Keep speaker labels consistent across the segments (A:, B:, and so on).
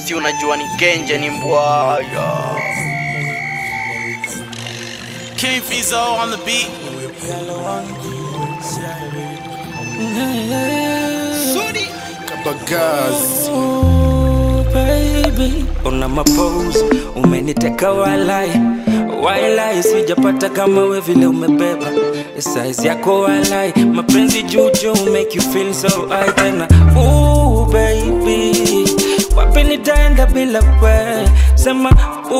A: si unajua ni kenje ni mbwaya
B: King Fizo on the beat.
C: Kabagazi.
D: Oh, baby, una mapose umeniteka walai walai, sijapata kama we vile umebeba size yako walai, mapenzi juju make you feel so high tena. Ooh, baby, wapi nitaenda bila we? Sema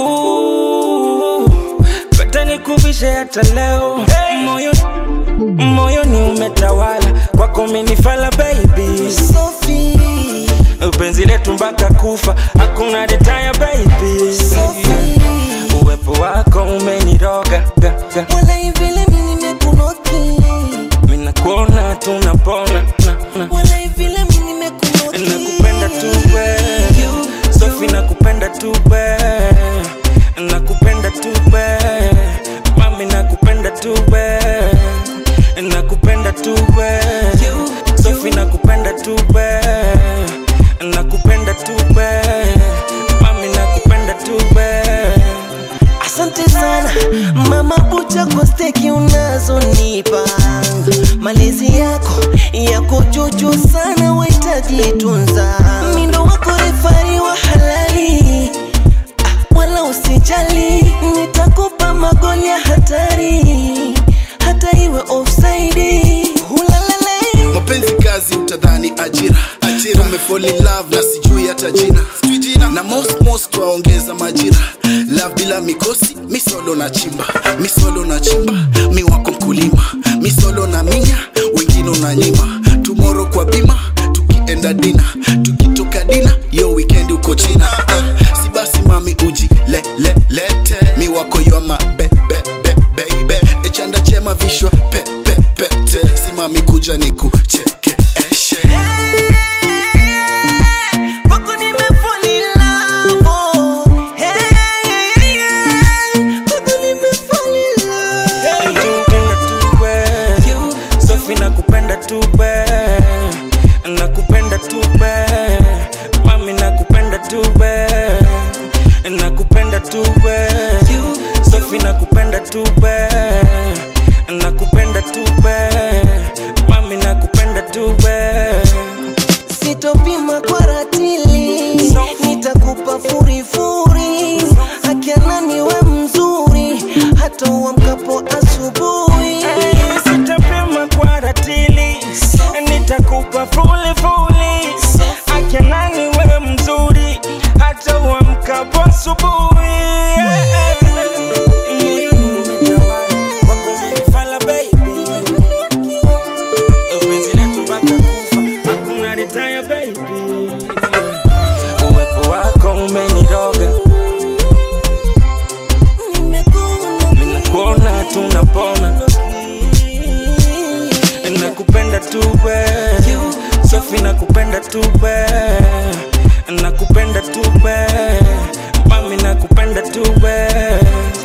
D: ooh, pete nikuvishe hata leo moyo moyoni umetawala kwako minifala baby
E: Sophie,
D: penzi letu mpaka kufa hakuna retire baby
E: Sophie,
D: uwepo wako umeniroga ga, ga.
E: wala vile mimi nimekunoki,
D: minakuona tunapona na, na.
E: wala vile mimi nimekunoki.
D: nakupenda tu we sofi nakupenda tu we nakupenda tu we mami nakupenda tu we nakupenda tu we sofi nakupenda tu we nakupenda tu we mami nakupenda tu we
E: Asante sana mama bucha kwa steki unazonipa, malezi yako yako juju sana, wahitaji tunza. Mindo wako refari wa halali, ah, wala usijali, nitakupa magoli ya hatari, hata iwe offside. Hulalale.
C: mapenzi kazi utadhani ajira ajira tumefall in love na sijui hata jina Sijui jina. na most most waongeza majira love bila mikosi misolo na chimba misolo na chimba mi wako mkulima misolo na minya wengine unanyima tomorrow kwa bima tukienda dina tukitoka dina yo weekend uko china ah, si basi mami uji le, le, lete mi wako yoma be, be, be, baby echanda chema vishwa pe, pe, pete simami kuja nikucheke eshe
E: Kwako nimefall in love, oh. Hey, hey, hey. Kwako nimefall in love.
D: Nakupenda tu we Sofi nakupenda tu we Nakupenda tu we Mami nakupenda tu we Nakupenda tu we Sofi nakupenda tu we Nakupenda tu we Mami nakupenda tu we
E: sitopima kwa ratili, nitakupa furifuri, akiana niwe mzuri, hata uamkapo asubuhi.
D: Sitapima kwa ratili Nitakupa fuli fuli Akinani wewe mzuri Hata uamkapo asubuhi Wako umenifala baby Penzi letu mpaka kufa Hakuna retire baby Uwepo wako umeniroga Minakuona tunapona nakupenda tu we Sofi nakupenda tu we nakupenda tu we mami nakupenda tu we